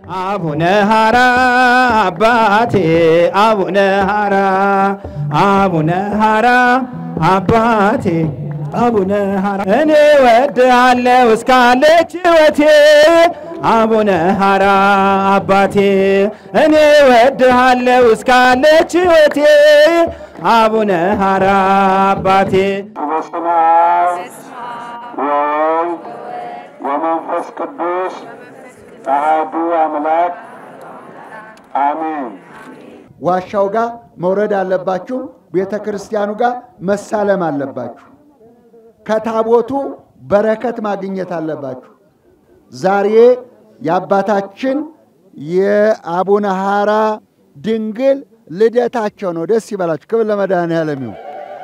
አቡነ ሐራ አባቴ አቡነ ሐራ አቡነ ሐራ አባቴ አቡነ ሐራ እኔ ወድሃለሁ እስካለች ሕይወቴ አቡነ ሐራ አባቴ እኔ ወድሃለሁ እስካለች ሕይወቴ አቡነ ሐራ አባቴ በስመ አብ ወወልድ ወመንፈስ ቅዱስ አሐዱ አምላክ አሜን። ዋሻው ጋር መውረድ አለባችሁ። ቤተ ክርስቲያኑ ጋር መሳለም አለባችሁ። ከታቦቱ በረከት ማግኘት አለባችሁ። ዛሬ የአባታችን የአቡነ ሐራ ድንግል ልደታቸው ነው። ደስ ይበላችሁ። ክብር ለመድኃኔዓለም ይሁን።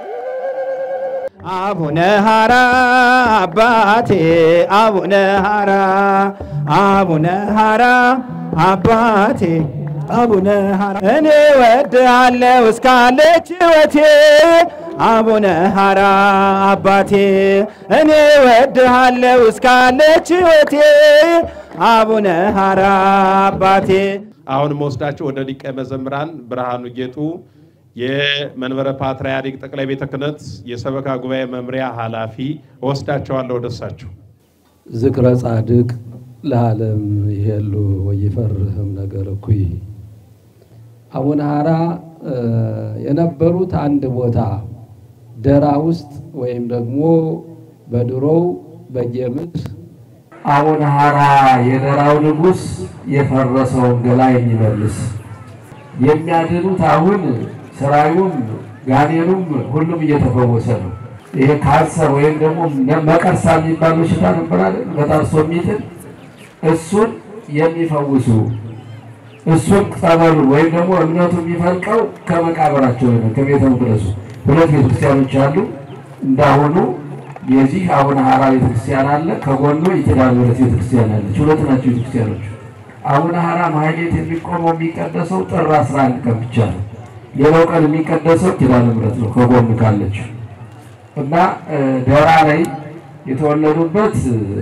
አቡነ ሐራ አባቴ አቡነ ሐራ አቡነ ሐራ አባቴ አቡነ ሐራ እኔ ወድሃለሁ እስካለች ሕይወቴ አቡነ ሐራ አባቴ እኔ ወድሃለሁ እስካለች ሕይወቴ አቡነ ሐራ አባቴ አሁን መወስዳቸው ወደ ሊቀ መዘምራን ብርሃኑ ጌጡ የመንበረ ፓትርያርክ ጠቅላይ ቤተ ክህነት የሰበካ ጉባኤ መምሪያ ኃላፊ እወስዳቸዋለሁ ወደ እሳቸው። ዝክረ ጻድቅ ለዓለም ይሄሉ ወይፈርህም ነገር እኩይ። አቡነ ሐራ የነበሩት አንድ ቦታ ደራ ውስጥ ወይም ደግሞ በድሮው በጌምድር አቡነ ሐራ የደራው ንጉሥ የፈረሰውን ገላ የሚመልስ የሚያድኑት አሁን ስራዩም ጋኔኑም ሁሉም እየተፈወሰ ነው። ይሄ ካንሰር ወይም ደግሞ መቀርሳ የሚባል በሽታ ነበር አይደል? በጣርሶ የሚጥል እሱን የሚፈውሱ እሱን ጸበሉ ወይም ደግሞ እምነቱ የሚፈልቀው ከመቃብራቸው ነው፣ ከቤተ መቅደሱ። ሁለት ቤተክርስቲያኖች አሉ። እንዳሁኑ የዚህ አቡነ ሐራ ቤተክርስቲያን አለ፣ ከጎኑ የኪዳነ ምሕረት ቤተክርስቲያን አለች። ሁለት ናቸው ቤተክርስቲያኖች። አቡነ ሐራ ማህሌት የሚቆመው የሚቀደሰው ጥር 11 ቀን ብቻ ነው። ሌላው ቀን የሚቀደሰው ኪዳነ ምሕረት ነው ከጎኑ ካለችው እና ደራ ላይ የተወለዱበት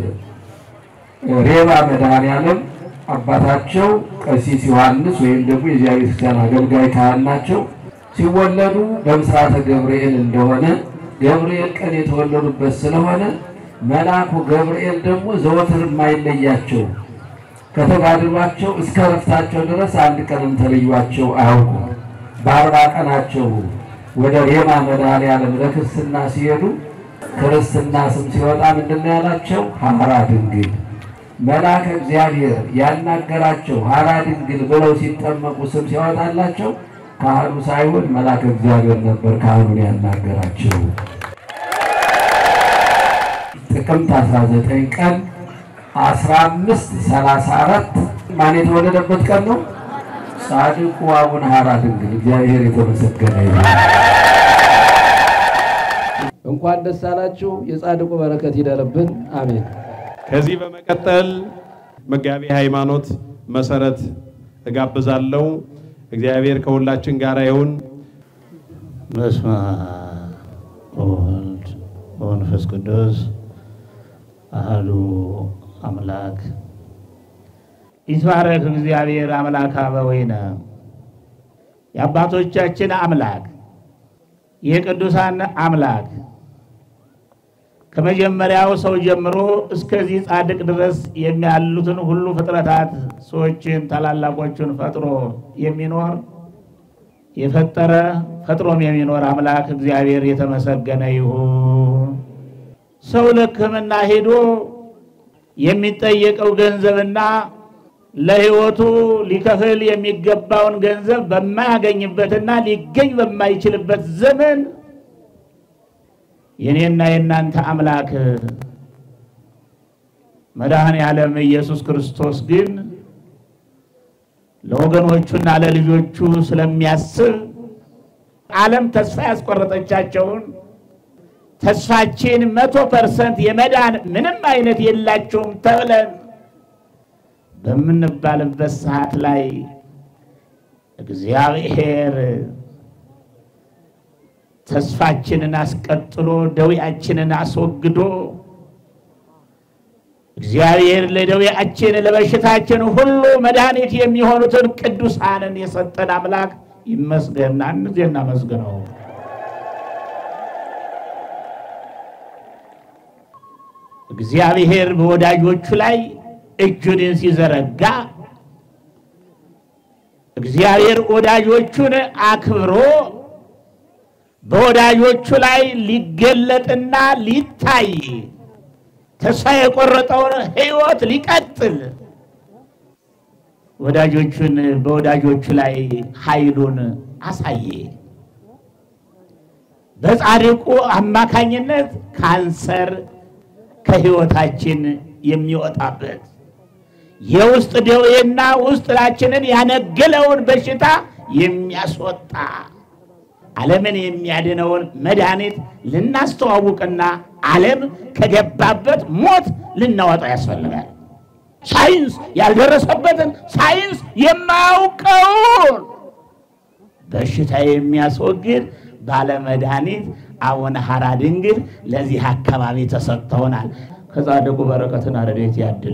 ሬባ መድኃኔዓለም አባታቸው ቀሲስ ዮሐንስ ወይም ደግሞ የዚያ ቤተክርስቲያን አገልጋይ ካህን ናቸው። ሲወለዱ በምስራተ ገብርኤል እንደሆነ ገብርኤል ቀን የተወለዱበት ስለሆነ መልአኩ ገብርኤል ደግሞ ዘወትር የማይለያቸው ከተጋድሏቸው እስከ ረፍታቸው ድረስ አንድ ቀንም ተለዩቸው አያውቁም። በአርባ ቀናቸው ወደ ሬማ መድኃኔዓለም ለክርስትና ሲሄዱ ክርስትና ስም ሲወጣ ምንድን ነው ያላቸው? ሐራ ድንግል መልአከ እግዚአብሔር ያናገራቸው ሐራ ድንግል ብለው ሲጠመቁ ስም ሲያወጣላቸው ካህኑ ሳይሆን መልአከ እግዚአብሔር ነበር ካህኑን ያናገራቸው። ጥቅምት 19 ቀን 1534 ማን የተወለደበት ቀን ነው? ጻድቁ አቡነ ሐራ ድንግል እግዚአብሔር የተመሰገነ ይሁን። እንኳን ደስ አላችሁ። የጻድቁ በረከት ይደርብን። አሜን። ከዚህ በመቀጠል መጋቢ ሃይማኖት መሰረት እጋብዛለሁ። እግዚአብሔር ከሁላችን ጋር ይሁን። በስመ አብ ወወልድ ወመንፈስ ቅዱስ አሐዱ አምላክ ይትባረክ እግዚአብሔር አምላክ አበዊነ የአባቶቻችን አምላክ የቅዱሳን አምላክ ከመጀመሪያው ሰው ጀምሮ እስከዚህ ጻድቅ ድረስ የሚያሉትን ሁሉ ፍጥረታት ሰዎችን ታላላቆቹን ፈጥሮ የሚኖር የፈጠረ ፈጥሮም የሚኖር አምላክ እግዚአብሔር የተመሰገነ ይሁን። ሰው ለሕክምና ሄዶ የሚጠየቀው ገንዘብና ለሕይወቱ ሊከፍል የሚገባውን ገንዘብ በማያገኝበትና ሊገኝ በማይችልበት ዘመን የኔና የእናንተ አምላክ መድኃኔ ዓለም ኢየሱስ ክርስቶስ ግን ለወገኖቹና ለልጆቹ ስለሚያስብ ዓለም ተስፋ ያስቆረጠቻቸውን ተስፋችን መቶ ፐርሰንት የመዳን ምንም አይነት የላቸውም ተብለን በምንባልበት ሰዓት ላይ እግዚአብሔር ተስፋችንን አስቀጥሎ ደዌያችንን አስወግዶ እግዚአብሔር ለደዌያችን ለበሽታችን ሁሉ መድኃኒት የሚሆኑትን ቅዱሳንን የሰጠን አምላክ ይመስገን። አንድ ጊዜ እናመስግነው። እግዚአብሔር በወዳጆቹ ላይ እጁን ሲዘረጋ እግዚአብሔር ወዳጆቹን አክብሮ በወዳጆቹ ላይ ሊገለጥና ሊታይ ተስፋ የቆረጠውን ሕይወት ሊቀጥል ወዳጆቹን በወዳጆቹ ላይ ኃይሉን አሳየ። በጻድቁ አማካኝነት ካንሰር ከሕይወታችን የሚወጣበት የውስጥ ደዌና ውስጣችንን ያነገለውን በሽታ የሚያስወጣ ዓለምን የሚያድነውን መድኃኒት ልናስተዋውቅና ዓለም ከገባበት ሞት ልናወጣው ያስፈልጋል። ሳይንስ ያልደረሰበትን ሳይንስ የማያውቀውን በሽታ የሚያስወግድ ባለመድኃኒት አቡነ ሐራ ድንግል ለዚህ አካባቢ ተሰጥተውናል። ከጻድቁ በረከትን ረድኤት ያድለ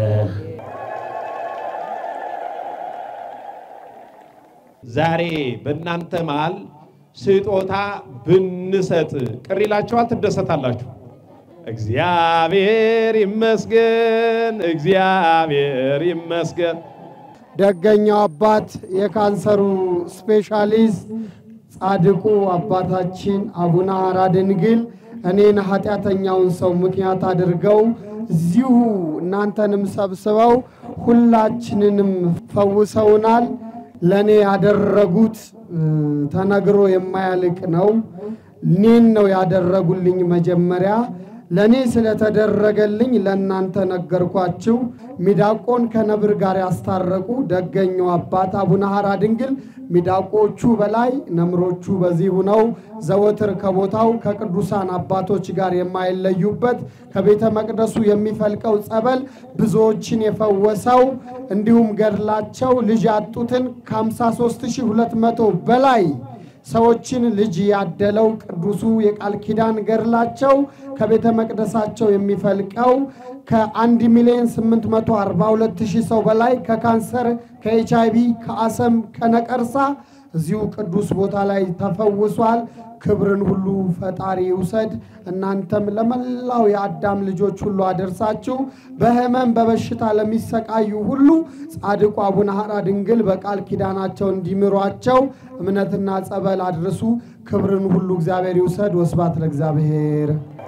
ዛሬ በእናንተ መሃል ስጦታ ብንሰጥ ቅር ይላችኋል? ትደሰታላችሁ? እግዚአብሔር ይመስገን፣ እግዚአብሔር ይመስገን። ደገኛው አባት የካንሰሩ ስፔሻሊስት ጻድቁ አባታችን አቡነ ሐራ ድንግል እኔን ኃጢአተኛውን ሰው ምክንያት አድርገው እዚሁ እናንተንም ሰብስበው ሁላችንንም ፈውሰውናል። ለእኔ ያደረጉት ተነግሮ የማያልቅ ነው። እኔን ነው ያደረጉልኝ መጀመሪያ ለእኔ ስለተደረገልኝ ለእናንተ ነገርኳችሁ። ሚዳቆን ከነብር ጋር ያስታረቁ ደገኛው አባት አቡነ ሐራ ድንግል ሚዳቆቹ በላይ ነምሮቹ በዚህ ሁነው ዘወትር ከቦታው ከቅዱሳን አባቶች ጋር የማይለዩበት ከቤተ መቅደሱ የሚፈልቀው ጸበል ብዙዎችን የፈወሰው እንዲሁም ገድላቸው ልጅ ያጡትን ከ53200 በላይ ሰዎችን ልጅ ያደለው ቅዱሱ የቃል ኪዳን ገድላቸው ከቤተ መቅደሳቸው የሚፈልቀው ከ1 ሚሊዮን 842 ሺህ ሰው በላይ ከካንሰር፣ ከኤች አይቪ፣ ከአሰም፣ ከነቀርሳ እዚሁ ቅዱስ ቦታ ላይ ተፈውሷል። ክብርን ሁሉ ፈጣሪ ይውሰድ። እናንተም ለመላው የአዳም ልጆች ሁሉ አደርሳችሁ በሕመም በበሽታ ለሚሰቃዩ ሁሉ ጻድቁ አቡነ ሐራ ድንግል በቃል ኪዳናቸው እንዲምሯቸው እምነትና ጸበል አድርሱ። ክብርን ሁሉ እግዚአብሔር ይውሰድ። ወስባት ለእግዚአብሔር።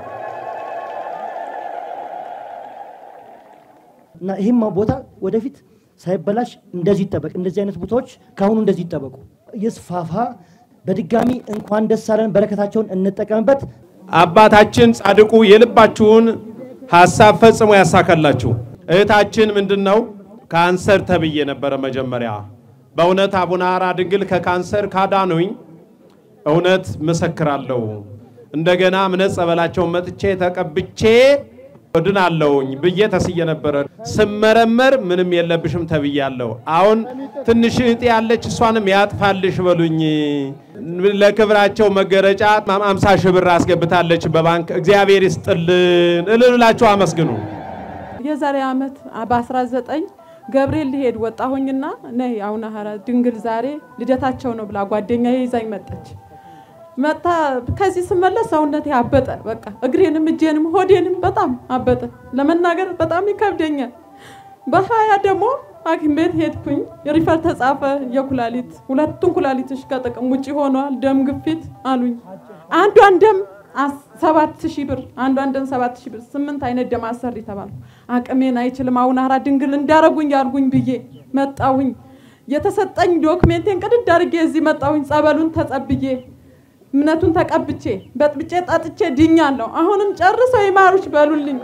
እና ይህም ቦታ ወደፊት ሳይበላሽ እንደዚህ ይጠበቅ። እንደዚህ አይነት ቦታዎች ከአሁኑ እንደዚህ ይጠበቁ፣ ይስፋፋ። በድጋሚ እንኳን ደስ አለን። በረከታቸውን እንጠቀምበት። አባታችን ጻድቁ የልባችሁን ሀሳብ ፈጽሞ ያሳካላችሁ። እህታችን ምንድን ነው ካንሰር ተብዬ ነበረ መጀመሪያ። በእውነት አቡነ ሐራ ድንግል ከካንሰር ካዳኑኝ እውነት መሰክራለሁ። እንደገና እምነት ጸበላቸውን መጥቼ ተቀብቼ እድናለሁኝ ብዬ ተስዬ ነበረ። ስመረመር ምንም የለብሽም ተብያለሁ። አሁን ትንሽ እህቴ ያለች እሷንም ያጥፋልሽ በሉኝ። ለክብራቸው መገረጫ አምሳ ሺህ ብር አስገብታለች በባንክ እግዚአብሔር ይስጥልን እልላችሁ አመስግኑ። የዛሬ ዓመት በ19 ገብርኤል ሊሄድ ወጣሁኝና ነይ አቡነ ሐራ ድንግል ዛሬ ልደታቸው ነው ብላ ጓደኛ ይዛኝ መጣች። መጣ ከዚህ ስመለስ ሰውነቴ አበጠ። በቃ እግሬንም እጄንም ሆዴንም በጣም አበጠ። ለመናገር በጣም ይከብደኛል። በሀያ ደግሞ ሐኪም ቤት ሄድኩኝ። ሪፈር ተጻፈ። የኩላሊት ሁለቱን ኩላሊትሽ ከጥቅም ውጭ ሆነዋል፣ ደም ግፊት አሉኝ። አንዷን ደም ሰባት ሺህ ብር አንዷን ደም ሰባት ሺህ ብር ስምንት አይነት ደም አሰሪ ተባልኩ። አቅሜን አይችልም አቡነ ሐራ ድንግል እንዳረጉኝ ያርጉኝ ብዬ መጣሁኝ። የተሰጠኝ ዶክሜንቴን ቅድድ አድርጌ እዚህ መጣሁኝ። ጸበሉን ተጸብዬ እምነቱን ተቀብቼ በጥብጬ ጠጥቼ ድኛለሁ። አሁንም ጨርሰው ይማሩሽ በሉልኝ።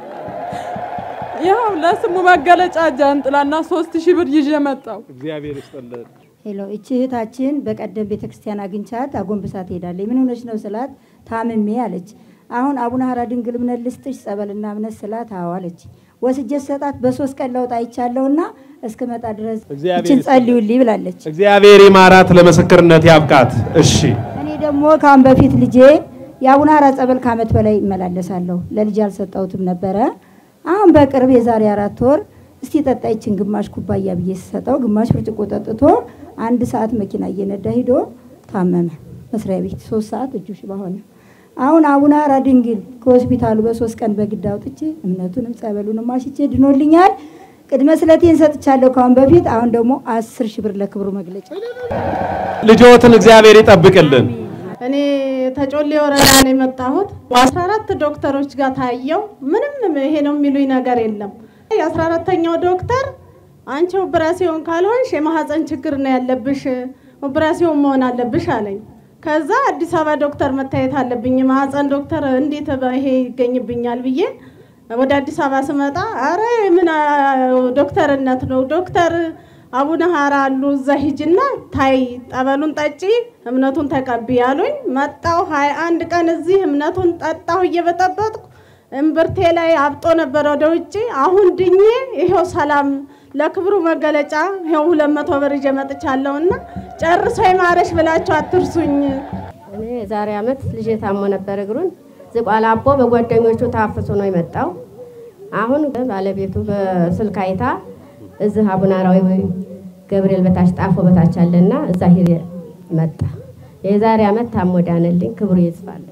ያው ለስሙ መገለጫ ጃንጥላና ሶስት ሺህ ብር ይዤ መጣሁ። እግዚአብሔር ይስጥልን። ሄሎ እቺ እህታችን በቀደም ቤተክርስቲያን አግኝቻት አጎንብሳ ትሄዳለች። ምን ሆነች ነው ስላት ታምሜ አለች። አሁን አቡነ ሐራ ድንግል እምነት ልስጥሽ ጸበልና እምነት ስላት አዎ አለች። ወስጄ ሰጣት በሶስት ቀን ለውጥ አይቻለሁና እስክመጣ ድረስ እግዚአብሔር እችን ይስጥልን። ጸልዩልኝ ብላለች። እግዚአብሔር ይማራት፣ ለምስክርነት ያብቃት። እሺ እኔ ደግሞ ከአሁን በፊት ልጄ የአቡነ ሐራ ጸበል ከዓመት በላይ እመላለሳለሁ። ለልጅ አልሰጠሁትም ነበረ። አሁን በቅርብ የዛሬ አራት ወር እስቲ ጠጣ ይችን ግማሽ ኩባያ ብዬ ስሰጠው ግማሽ ብርጭቆ ጠጥቶ አንድ ሰዓት መኪና እየነዳ ሂዶ ታመመ። መስሪያ ቤት ሶስት ሰዓት እጁ ሽባ ሆነ። አሁን አቡነ ሐራ ድንግል ከሆስፒታሉ በሶስት ቀን በግድ አውጥቼ እምነቱንም ጸበሉንም አሽቼ ድኖልኛል። ቅድመ ስለቴን ሰጥቻለሁ ካሁን በፊት። አሁን ደግሞ አስር ሺህ ብር ለክብሩ መግለጫ ልጆትን እግዚአብሔር ይጠብቅልን። እኔ ተጮሌ ወረዳ ነው የመጣሁት። አስራ አራት ዶክተሮች ጋር ታየው። ምንም ይሄ ነው የሚሉኝ ነገር የለም። የአስራ አራተኛው ዶክተር አንቺ ኦፕራሲዮን ካልሆንሽ የማህፀን ችግር ነው ያለብሽ፣ ኦፕራሲዮን መሆን አለብሽ አለኝ። ከዛ አዲስ አበባ ዶክተር መታየት አለብኝ፣ የማህፀን ዶክተር እንዴት ይሄ ይገኝብኛል ብዬ ወደ አዲስ አበባ ስመጣ አረ ምን ዶክተርነት ነው ዶክተር አቡነ ሐራ አሉ እዛ ሂጅና ታይ ጠበሉን ጠጪ እምነቱን ተቀቢ ያሉኝ። መጣሁ ሀያ አንድ ቀን እዚህ እምነቱን ጠጣሁ እየበጠበጥኩ እምብርቴ ላይ አብጦ ነበር ወደ ውጭ። አሁን ድኜ ይኸው ሰላም ለክብሩ መገለጫ ይኸው ሁለት መቶ ብር ይዤ መጥቻለሁና ጨርሶ ይማረሽ ብላችሁ አትርሱኝ። እኔ የዛሬ ዓመት ልጄ ታሞ ነበር እግሩን ዝቋላ አቦ በጓደኞቹ ታፍሶ ነው የመጣው። አሁን ባለቤቱ በስልክ አይታ እዚህ አቡነ ሐራዊ ገብርኤል በታች ጣፎ በታች አለና እዛ ሂድ መጣ። የዛሬ ዓመት ታሞ ዳነልኝ። ክብሩ ይጽፋል።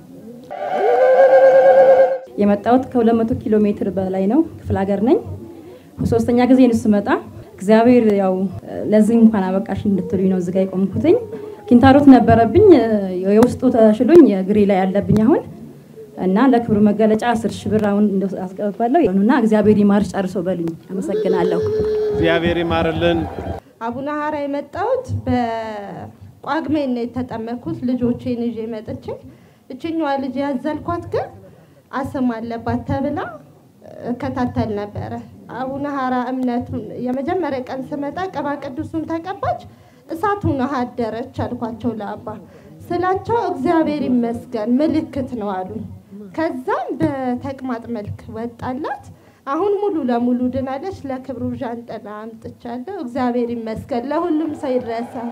የመጣሁት ከ200 ኪሎ ሜትር በላይ ነው። ክፍለ ሀገር ነኝ። ሶስተኛ ጊዜ ነው ስመጣ። እግዚአብሔር ያው ለዚህ እንኳን አበቃሽ እንድትሉኝ ነው እዚጋ የቆምኩትኝ። ኪንታሮት ነበረብኝ፣ የውስጡ ተሽሎኝ እግሬ ላይ ያለብኝ አሁን እና ለክብሩ መገለጫ አስር ሺህ ብር አሁን አስገባለሁ እና እግዚአብሔር ይማርሽ ጨርሶ በሉኝ። አመሰግናለሁ። እግዚአብሔር ይማርልን። አቡነ ሐራ የመጣሁት በጳጉሜ ነው የተጠመኩት። ልጆቼን ይዤ መጥቼ እችኛዋ ልጅ ያዘልኳት ግን አስም አለባት ተብላ እከታተል ነበረ። አቡነ ሐራ እምነቱን የመጀመሪያ ቀን ስመጣ ቅባ ቅዱሱን ተቀባች፣ እሳቱን አደረች አልኳቸው ለአባ ስላቸው እግዚአብሔር ይመስገን ምልክት ነው አሉኝ። ከዛም በተቅማጥ መልክ ወጣላት። አሁን ሙሉ ለሙሉ ድናለች። ለክብሩ ዣንጥላ አምጥቻለሁ። እግዚአብሔር ይመስገን። ለሁሉም ሰው ይድረሳል።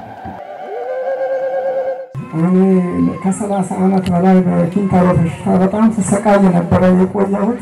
እኔ ከሰላሳ ዓመት በላይ በኪንታሮት በሽታ በጣም ስሰቃይ ነበረ የቆየሁት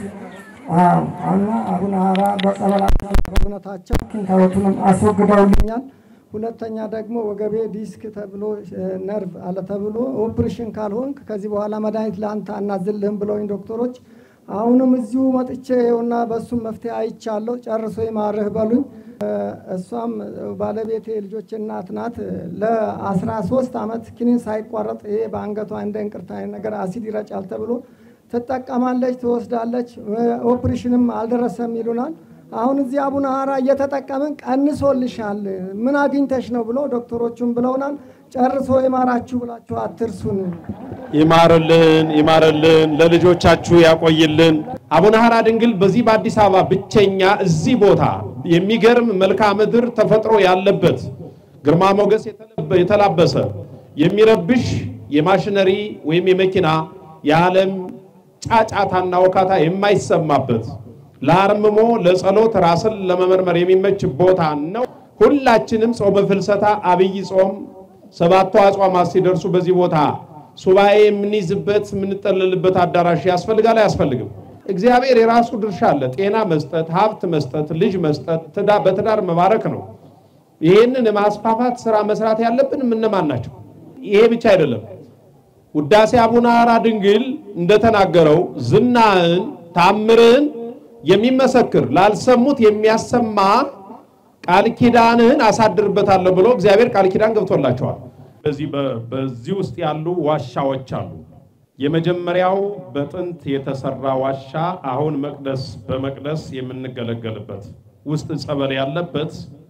እና አቡነ ሐራ በጸበላቸው በእውነታቸው ኪንታሮቱንም አስወግደውልኛል። ሁለተኛ ደግሞ ወገቤ ዲስክ ተብሎ ነርቭ አለ ተብሎ ኦፕሬሽን ካልሆንክ ከዚህ በኋላ መድኃኒት ለአንተ አናዝልህም ብለውኝ ዶክተሮች አሁንም እዚሁ መጥቼ ይኸውና በእሱም መፍትሄ አይቻለሁ። ጨርሶ ይማርህ በሉኝ። እሷም ባለቤቴ ልጆች እናት ናት። ለአስራ ሶስት ዓመት ኪኒን ሳይቋረጥ ይሄ በአንገቷ እንደ እንቅርት አይነት ነገር አሲድ ይረጫል ተብሎ ትጠቀማለች፣ ትወስዳለች። ኦፕሬሽንም አልደረሰም ይሉናል። አሁን እዚህ አቡነ ሐራ እየተጠቀምን ቀንሶልሻል፣ ምን አግኝተሽ ነው ብሎ ዶክተሮቹም ብለውናል። ጨርሶ ይማራችሁ ብላችሁ አትርሱን። ይማርልን፣ ይማርልን፣ ለልጆቻችሁ ያቆይልን። አቡነ ሐራ ድንግል በዚህ በአዲስ አበባ ብቸኛ እዚህ ቦታ የሚገርም መልክዓ ምድር ተፈጥሮ ያለበት ግርማ ሞገስ የተላበሰ የሚረብሽ የማሽነሪ ወይም የመኪና የዓለም ጫጫታና ወካታ የማይሰማበት ለአርምሞ ለጸሎት ራስን ለመመርመር የሚመች ቦታ ነው። ሁላችንም ጾመ ፍልሰታ አብይ ጾም ሰባቱ አጽዋማት ሲደርሱ በዚህ ቦታ ሱባኤ የምንይዝበት የምንጠለልበት አዳራሽ ያስፈልጋል አያስፈልግም? እግዚአብሔር የራሱ ድርሻ አለ። ጤና መስጠት፣ ሀብት መስጠት፣ ልጅ መስጠት፣ በትዳር መባረክ ነው። ይህንን የማስፋፋት ስራ መስራት ያለብን እነማን ናቸው? ይሄ ብቻ አይደለም። ውዳሴ አቡነ ሐራ ድንግል እንደተናገረው ዝናህን ታምርህን የሚመሰክር ላልሰሙት የሚያሰማ ቃል ኪዳንህን አሳድርበታለሁ ብሎ እግዚአብሔር ቃል ኪዳን ገብቶላቸዋል። በዚህ በዚህ ውስጥ ያሉ ዋሻዎች አሉ። የመጀመሪያው በጥንት የተሰራ ዋሻ አሁን መቅደስ በመቅደስ የምንገለገልበት ውስጥ ጸበል ያለበት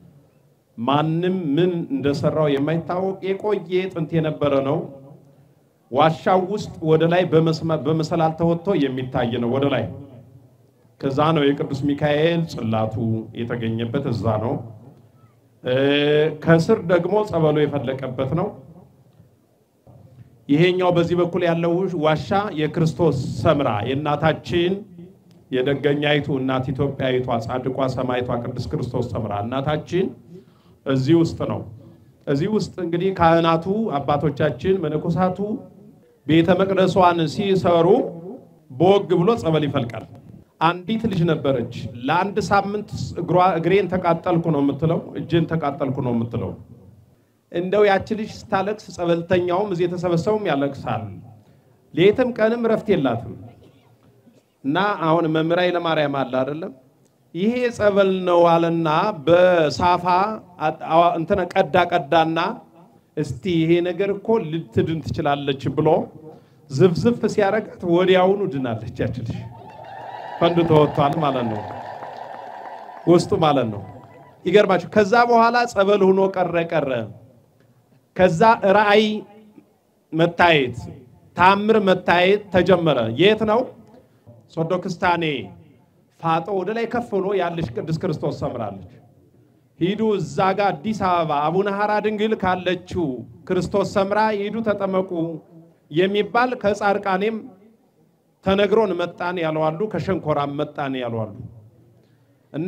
ማንም ምን እንደሰራው የማይታወቅ የቆየ ጥንት የነበረ ነው። ዋሻው ውስጥ ወደ ላይ በመሰላል ተወጥቶ የሚታይ ነው። ወደ ላይ ከዛ ነው የቅዱስ ሚካኤል ጽላቱ የተገኘበት እዛ ነው። ከስር ደግሞ ጸበሉ የፈለቀበት ነው። ይሄኛው በዚህ በኩል ያለው ዋሻ የክርስቶስ ሰምራ የእናታችን የደገኛይቱ እናት ኢትዮጵያዊቷ ጻድቋ ሰማይቷ ቅዱስ ክርስቶስ ሰምራ እናታችን እዚህ ውስጥ ነው። እዚህ ውስጥ እንግዲህ ካህናቱ አባቶቻችን መነኮሳቱ ቤተ መቅደሷን ሲሰሩ በወግ ብሎ ጸበል ይፈልቃል። አንዲት ልጅ ነበረች። ለአንድ ሳምንት እግሯ እግሬን ተቃጠልኩ ነው የምትለው፣ እጄን ተቃጠልኩ ነው የምትለው። እንደው ያቺ ልጅ ስታለቅስ ጸበልተኛውም እዚህ የተሰበሰቡም ያለቅሳል። ሌትም ቀንም እረፍት የላትም። እና አሁን መምህር ኃይለማርያም አለ አይደለም ይሄ ጸበል ነው አለና በሳፋ እንትን ቀዳ ቀዳና እስቲ ይሄ ነገር እኮ ልትድን ትችላለች ብሎ ዝፍዝፍ ሲያረጋት ወዲያውኑ ድናለች። ያች ልጅ ፈንድቶ ወጥቷል ማለት ነው ውስጡ ማለት ነው። ይገርማችሁ። ከዛ በኋላ ጸበል ሆኖ ቀረ ቀረ። ከዛ ራእይ መታየት ታምር መታየት ተጀመረ። የት ነው? ሶዶ ክስታኔ ፋጦ ወደ ላይ ከፍ ብሎ ያለች ቅድስት ክርስቶስ ሰምራለች። ሂዱ እዛ ጋር አዲስ አበባ አቡነ ሐራ ድንግል ካለችው ክርስቶስ ሰምራ ሂዱ ተጠመቁ የሚባል ከጻድቃኔም ተነግሮን መጣን ያለዋሉ፣ ከሸንኮራም መጣን ያለዋሉ። እና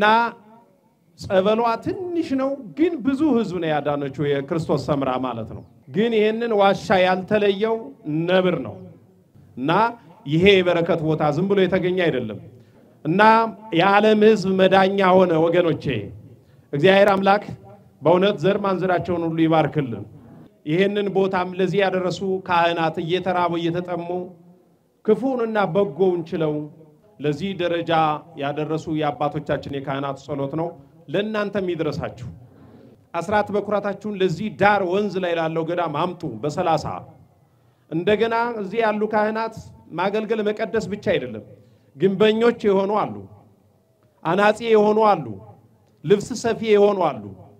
ጸበሏ ትንሽ ነው፣ ግን ብዙ ህዝብ ነው ያዳነችው የክርስቶስ ሰምራ ማለት ነው። ግን ይህንን ዋሻ ያልተለየው ነብር ነው እና ይሄ የበረከት ቦታ ዝም ብሎ የተገኘ አይደለም እና የዓለም ህዝብ መዳኛ ሆነ። ወገኖቼ እግዚአብሔር አምላክ በእውነት ዘር ማንዘራቸውን ሁሉ ይባርክልን። ይህንን ቦታም ለዚህ ያደረሱ ካህናት እየተራቡ እየተጠሙ ክፉንና በጎውን ችለው ለዚህ ደረጃ ያደረሱ የአባቶቻችን የካህናት ጸሎት ነው። ለእናንተም ይድረሳችሁ። አስራት በኩራታችሁን ለዚህ ዳር ወንዝ ላይ ላለው ገዳም አምጡ በሰላሳ እንደገና እዚህ ያሉ ካህናት ማገልገል መቀደስ ብቻ አይደለም። ግንበኞች የሆኑ አሉ፣ አናጺ የሆኑ አሉ፣ ልብስ ሰፊ የሆኑ አሉ፣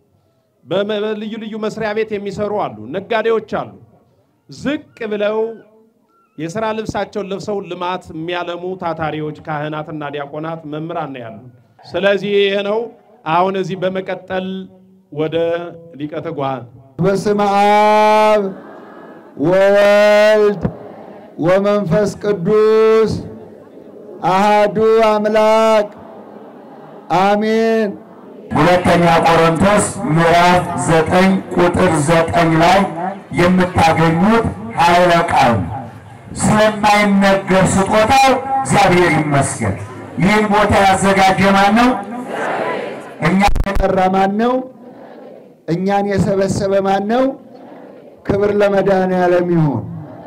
በልዩ ልዩ መስሪያ ቤት የሚሰሩ አሉ፣ ነጋዴዎች አሉ። ዝቅ ብለው የሥራ ልብሳቸውን ለብሰው ልማት የሚያለሙ ታታሪዎች ካህናትና ዲያቆናት መምህራን ነው ያሉ። ስለዚህ ይህ ነው። አሁን እዚህ በመቀጠል ወደ ሊቀ ትጉሃን በስመ አብ ወወልድ ወመንፈስ ቅዱስ አሃዱ አምላክ አሜን። ሁለተኛ ቆሮንቶስ ምዕራፍ ዘጠኝ ቁጥር ዘጠኝ ላይ የምታገኙት ኃይለ ቃል ስለማይነገር ስጦታው እግዚአብሔር ይመስገን። ይህን ቦታ ያዘጋጀ ማን ነው? እኛን የጠራ ማን ነው? እኛን የሰበሰበ ማን ነው? ክብር ለመድኃኔዓለም ይሁን።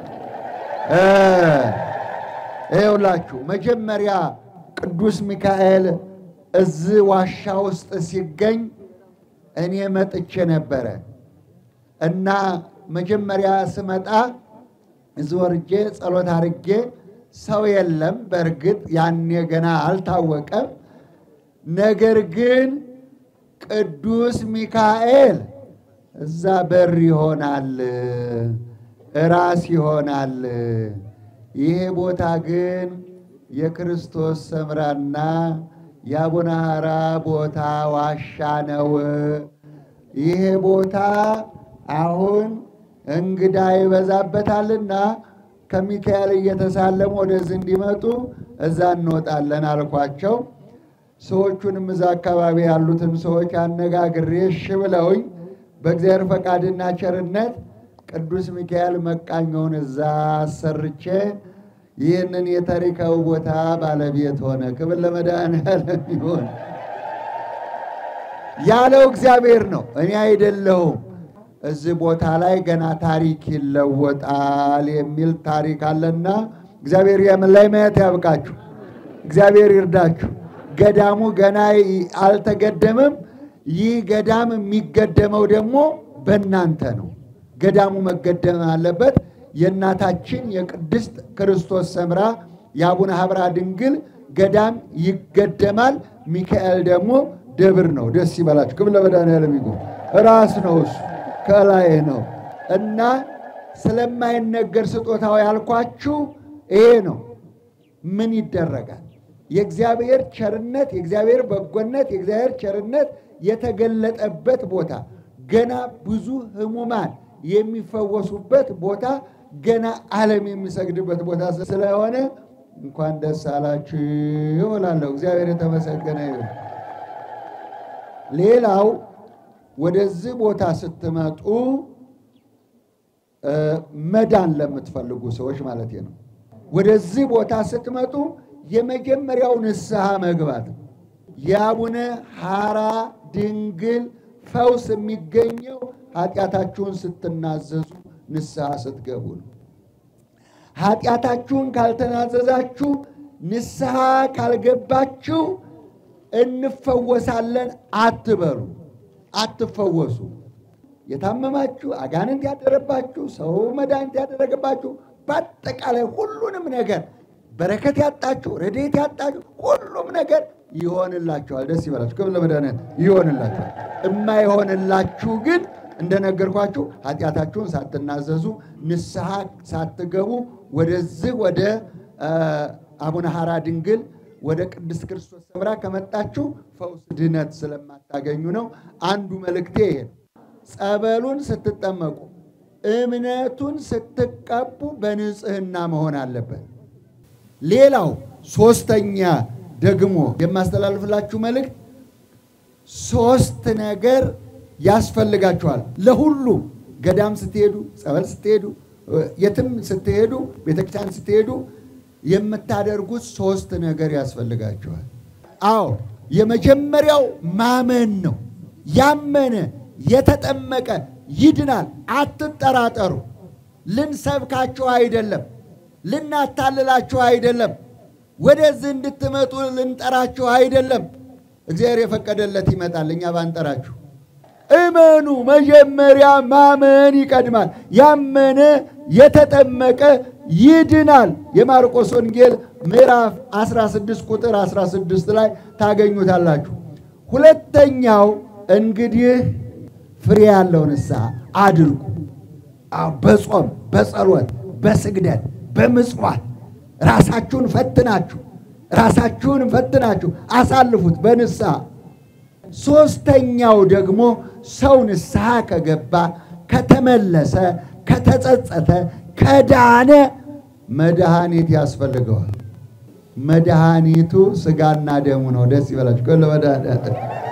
ይኸውላችሁ መጀመሪያ ቅዱስ ሚካኤል እዚህ ዋሻ ውስጥ ሲገኝ እኔ መጥቼ ነበረ እና መጀመሪያ ስመጣ እዚህ ወርጄ ጸሎት አርጌ ሰው የለም። በእርግጥ ያኔ ገና አልታወቀም። ነገር ግን ቅዱስ ሚካኤል እዛ በር ይሆናል፣ ራስ ይሆናል። ይሄ ቦታ ግን የክርስቶስ ሰምራና የአቡነ ሐራ ቦታ ዋሻ ነው። ይሄ ቦታ አሁን እንግዳ ይበዛበታልና ከሚካኤል እየተሳለሙ ወደዚህ እንዲመጡ እዛ እንወጣለን አልኳቸው። ሰዎቹንም እዛ አካባቢ ያሉትን ሰዎች አነጋግሬ እሺ ብለውኝ በእግዚአብሔር ፈቃድና ቸርነት ቅዱስ ሚካኤል መቃኛውን እዛ አሰርቼ ይህንን የታሪካዊ ቦታ ባለቤት ሆነ። ክብር ለመድኃኔዓለም ይሁን። ያለው እግዚአብሔር ነው፣ እኔ አይደለሁም። እዚህ ቦታ ላይ ገና ታሪክ ይለወጣል የሚል ታሪክ አለና እግዚአብሔር የምን ላይ ማየት ያብቃችሁ። እግዚአብሔር ይርዳችሁ። ገዳሙ ገና አልተገደመም። ይህ ገዳም የሚገደመው ደግሞ በእናንተ ነው። ገዳሙ መገደም አለበት። የእናታችን የቅድስት ክርስቶስ ሰምራ የአቡነ ሀብራ ድንግል ገዳም ይገደማል። ሚካኤል ደግሞ ደብር ነው። ደስ ይበላችሁ። ክብር ለመድኃኔዓለም ይሁን። ራስ ነው እሱ ከላይ ነው እና ስለማይነገር ስጦታው ያልኳችሁ ይሄ ነው። ምን ይደረጋል? የእግዚአብሔር ቸርነት፣ የእግዚአብሔር በጎነት፣ የእግዚአብሔር ቸርነት የተገለጠበት ቦታ ገና ብዙ ህሙማን የሚፈወሱበት ቦታ ገና ዓለም የሚሰግድበት ቦታ ስለሆነ እንኳን ደስ አላችሁ እላለሁ። እግዚአብሔር የተመሰገነ ይሁን። ሌላው ወደዚህ ቦታ ስትመጡ መዳን ለምትፈልጉ ሰዎች ማለት ነው። ወደዚህ ቦታ ስትመጡ የመጀመሪያው ንስሐ መግባት ነው። የአቡነ ሐራ ድንግል ፈውስ የሚገኘው ኃጢአታችሁን ስትናዘዙ ንስሐ ስትገቡ ነው። ኃጢአታችሁን ካልተናዘዛችሁ ንስሐ ካልገባችሁ እንፈወሳለን አትበሉ፣ አትፈወሱ። የታመማችሁ፣ አጋንንት ያደረባችሁ፣ ሰው መድኃኒት ያደረገባችሁ፣ በአጠቃላይ ሁሉንም ነገር በረከት ያጣችሁ፣ ረድኤት ያጣችሁ፣ ሁሉም ነገር ይሆንላችኋል። ደስ ይበላችሁ። ክብር ለመድኃኒዓለም ይሆንላችኋል። እማይሆንላችሁ ግን እንደነገርኳችሁ ኃጢአታችሁን ሳትናዘዙ ንስሐ ሳትገቡ ወደዚህ ወደ አቡነ ሐራ ድንግል ወደ ቅድስት ክርስቶስ ሰምራ ከመጣችሁ ፈውስ ድነት ስለማታገኙ ነው። አንዱ መልእክቴ ይሄ ነው። ጸበሉን ስትጠመቁ እምነቱን ስትቀቡ በንጽህና መሆን አለበት። ሌላው ሶስተኛ ደግሞ የማስተላልፍላችሁ መልእክት ሶስት ነገር ያስፈልጋችኋል። ለሁሉ ገዳም ስትሄዱ፣ ጸበል ስትሄዱ፣ የትም ስትሄዱ፣ ቤተክርስቲያን ስትሄዱ የምታደርጉት ሶስት ነገር ያስፈልጋችኋል። አዎ የመጀመሪያው ማመን ነው። ያመነ የተጠመቀ ይድናል። አትጠራጠሩ። ልንሰብካችሁ አይደለም፣ ልናታልላችሁ አይደለም፣ ወደዚህ እንድትመጡ ልንጠራችሁ አይደለም። እግዚአብሔር የፈቀደለት ይመጣል፣ እኛ ባንጠራችሁ። እመኑ። መጀመሪያ ማመን ይቀድማል። ያመነ የተጠመቀ ይድናል። የማርቆስ ወንጌል ምዕራፍ 16 ቁጥር 16 ላይ ታገኙታላችሁ። ሁለተኛው እንግዲህ ፍሬ ያለው ንስሐ አድርጉ። አዎ፣ በጾም በጸሎት በስግደት በምጽዋት ራሳችሁን ፈትናችሁ ራሳችሁን ፈትናችሁ አሳልፉት በንስሐ። ሶስተኛው ደግሞ ሰው ንስሐ ከገባ ከተመለሰ ከተጸጸተ ከዳነ መድኃኒት ያስፈልገዋል። መድኃኒቱ ስጋና ደሙ ነው። ደስ ይበላችሁ። ከለ መድኃኒት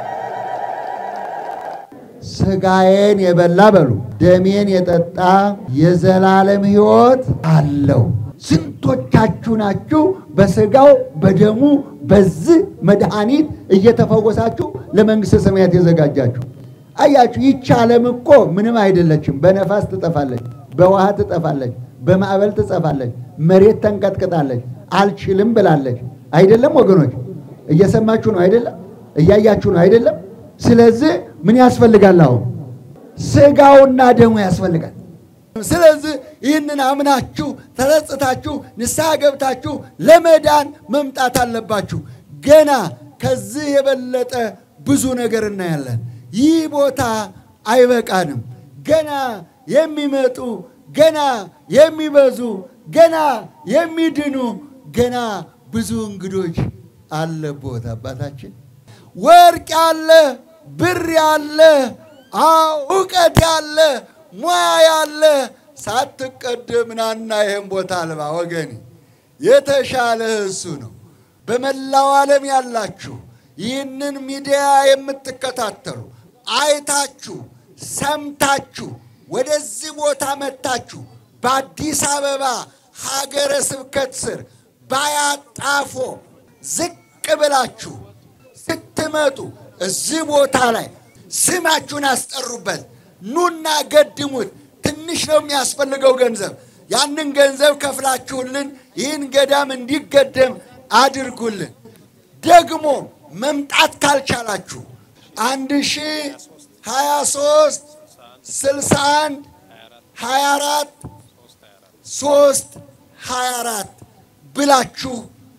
ስጋዬን የበላ በሉ ደሜን የጠጣ የዘላለም ሕይወት አለው። ስንቶቻችሁ ናችሁ በስጋው በደሙ በዚህ መድኃኒት እየተፈወሳችሁ ለመንግሥተ ሰማያት የዘጋጃችሁ? አያችሁ፣ ይቺ ዓለም እኮ ምንም አይደለችም። በነፋስ ትጠፋለች፣ በውሃ ትጠፋለች፣ በማዕበል ትጠፋለች፣ መሬት ተንቀጥቅጣለች፣ አልችልም ብላለች። አይደለም ወገኖች? እየሰማችሁ ነው አይደለም? እያያችሁ ነው አይደለም? ስለዚህ ምን ያስፈልጋል? አሁን ስጋውና ደሙ ያስፈልጋል። ስለዚህ ይህንን አምናችሁ ተጸጽታችሁ ንስሐ ገብታችሁ ለመዳን መምጣት አለባችሁ። ገና ከዚህ የበለጠ ብዙ ነገር እናያለን። ይህ ቦታ አይበቃንም። ገና የሚመጡ ገና የሚበዙ ገና የሚድኑ ገና ብዙ እንግዶች አለቦት አባታችን ወርቅ ያለ ብር ያለ አዎ እውቀት ያለ ሙያ ያለ ሳትቀደም ናና ይህን ቦታ አልባ ወገኔ፣ የተሻለ እሱ ነው። በመላው ዓለም ያላችሁ ይህንን ሚዲያ የምትከታተሉ አይታችሁ ሰምታችሁ ወደዚህ ቦታ መጥታችሁ በአዲስ አበባ ሀገረ ስብከት ስር ባያጣፎ ዝቅ ብላችሁ ስትመጡ እዚህ ቦታ ላይ ስማችሁን አስጠሩበት። ኑና ገድሙት። ትንሽ ነው የሚያስፈልገው ገንዘብ። ያንን ገንዘብ ከፍላችሁልን ይህን ገዳም እንዲገደም አድርጉልን። ደግሞ መምጣት ካልቻላችሁ አንድ ሺ ሀያ ሶስት ስልሳ አንድ ሀያ አራት ሶስት ሀያ አራት ብላችሁ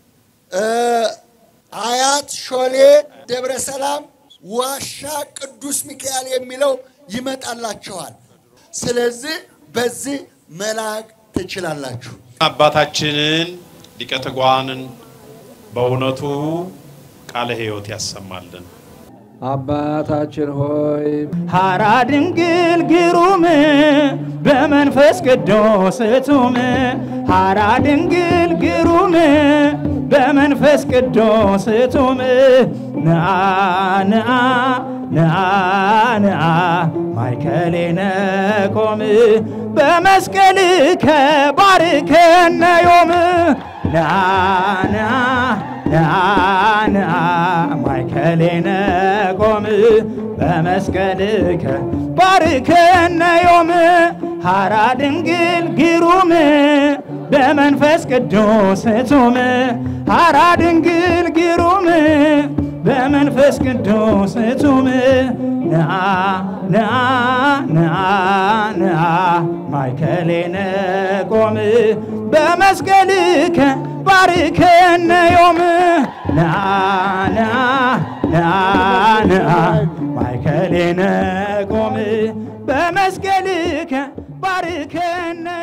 አያት ሾሌ ደብረ ሰላም ዋሻ ቅዱስ ሚካኤል የሚለው ይመጣላችኋል። ስለዚህ በዚህ መላክ ትችላላችሁ። አባታችንን ሊቀ ትጉሃንን በእውነቱ ቃለ ሕይወት ያሰማልን። አባታችን ሆይ ሐራ ድንግል ግሩም በመንፈስ ቅዱስ እቱም ሐራ ድንግል ግሩም በመንፈስ ቅዱስ እቱም ንአ ንአ ንአ ንአ ማይከሌነ ቆም በመስቀል ከባርከነ ዮም ና ና ና ና ማይከሌነ ቆም በመስቀልከ ባርከነ ዮም ሐራ ድንግል ግሩም በመንፈስ ቅዱስ እቱም ሐራ ድንግል ግሩም በመንፈስ ቅዱስ እቱም ንአ ንአ ንአ ንአ ማይከሌነ ቆም በመስቀልከ ባርከነ ዮም ንአ ንአ ንአ ንአ ማይከሌነ ቆም በመስቀልከ ባርከነ